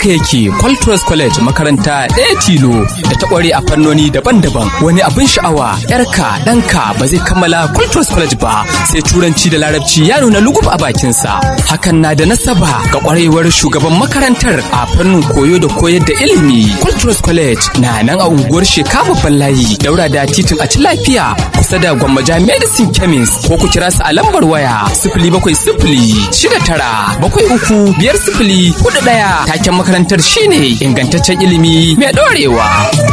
haka yake Qualtros College makaranta ɗaya tilo da ta ƙware a fannoni daban-daban wani abin sha'awa yarka ɗanka ba zai kammala Qualtros College ba sai turanci da larabci ya nuna lugub a bakinsa hakan na da nasaba ga ƙwarewar shugaban makarantar a fannin koyo da koyar da ilimi Qualtros College na nan a unguwar Sheka babban layi daura da titin a ci lafiya kusa da Gwammaja Medicine Chemist ko ku kira su a lambar waya sifili bakwai sifili shida tara bakwai uku biyar sifili hudu ɗaya taken makarantar shine ingantaccen ilimi mai ɗorewa.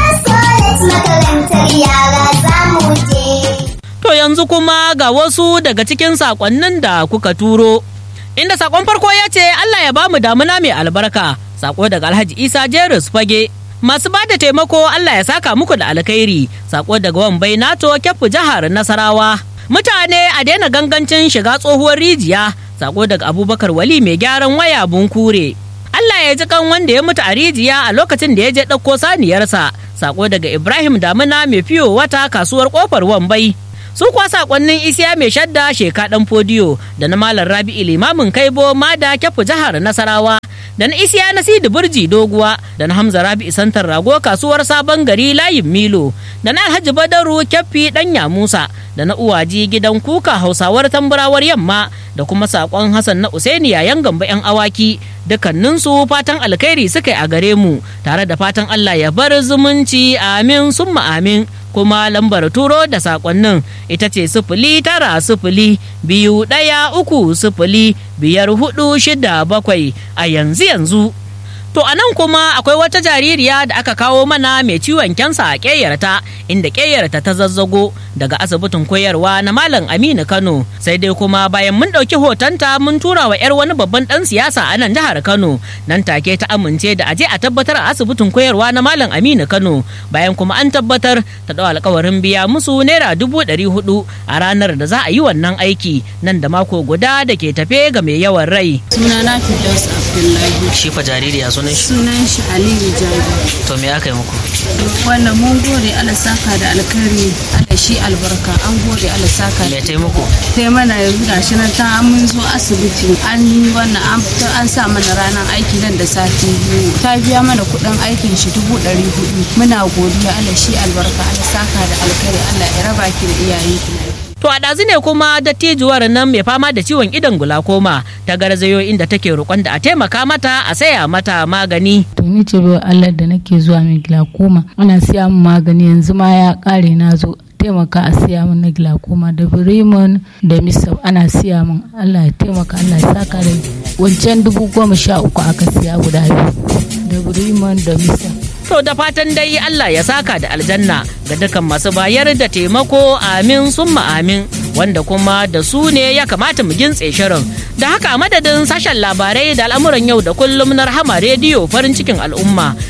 To yanzu kuma ga wasu daga cikin sakonnin da kuka turo. Inda sakon farko ya ce Allah ya bamu damuna mai albarka. Sako daga Alhaji Isa Jerus Fage. Masu ba da taimako Allah ya saka muku da alkhairi. Sako daga Wambai Nato Kyafu jihar Nasarawa. Mutane a daina gangancin shiga tsohuwar rijiya. Sako daga Abubakar Wali mai gyaran waya bunkure. Allah ya ji kan wanda ya mutu a rijiya a lokacin da ya je ɗauko saniyarsa. Sako daga Ibrahim Damina mai fiyo wata kasuwar kofar Wambai. su kuwa sakonnin isiya mai shadda sheka dan fodiyo da na malam rabi'i limamin kaibo mada kyafu jihar nasarawa da na isiya na sidi burji doguwa da na hamza rabi'i santar rago kasuwar sabon gari layin milo da na alhaji badaru kyaffi danya musa da na uwaji gidan kuka hausawar tamburawar yamma da kuma sakon hassan na usaini yayan gamba yan awaki dukkaninsu fatan alkhairi suka yi a gare mu tare da fatan allah ya bar zumunci amin summa amin kuma lambar turo da sakonnin ita ce sifili tara sifili biyu ɗaya uku sifili biyar hudu shida bakwai a yanzu yanzu To a nan kuma akwai wata jaririya da aka kawo mana mai ciwon kyansa a ƙeyarta inda ƙeyarta ta zazzago daga asibitin koyarwa na Malam Aminu Kano sai dai kuma bayan mun ɗauki hotonta mun tura wa 'yar wani babban ɗan siyasa a nan jihar Kano nan take ta amince da aje a tabbatar a asibitin koyarwa na Malam Aminu Kano bayan kuma an tabbatar ta ɗau alkawarin biya musu naira dubu ɗari hudu a ranar da za a yi wannan aiki nan da mako guda da ke tafe ga mai yawan rai. Sunana Firdaus Abdullahi. Shi fa jaririya sunan shi. Sunan shi Aliyu Jabi. To me aka yi muku? Wannan mun gode Allah saka da alkhairi Allah shi albarka an gode Allah saka Me taimako? sai mana yanzu gashi nan ta mun zo asibiti an yi wannan an an sa mana ranar aiki nan da sati biyu ta biya mana kuɗin aikin shi dubu ɗari hudu muna godiya Allah shi albarka Allah saka da alkhairi Allah ya raba ki da iyayenki To a ɗazu ne kuma dattijuwar nan mai fama da ciwon idon gulakoma ta garzayo inda take roƙon da a taimaka mata a saya mata magani. To ni ce bai Allah da nake zuwa mai glaucoma ana siya min magani yanzu ma ya ƙare na zo taimaka a siya min na glaucoma da birimon da misau ana siya min Allah ya taimaka Allah ya saka da wancan dubu goma sha uku aka siya guda biyu da birimon da misau. To da fatan dai Allah ya saka da aljanna ga dukkan masu bayar da taimako amin summa amin wanda kuma da su ne ya kamata mu gintse shirin. Da haka a madadin sashen labarai da al'amuran yau da kullum na rahama rediyo farin cikin al'umma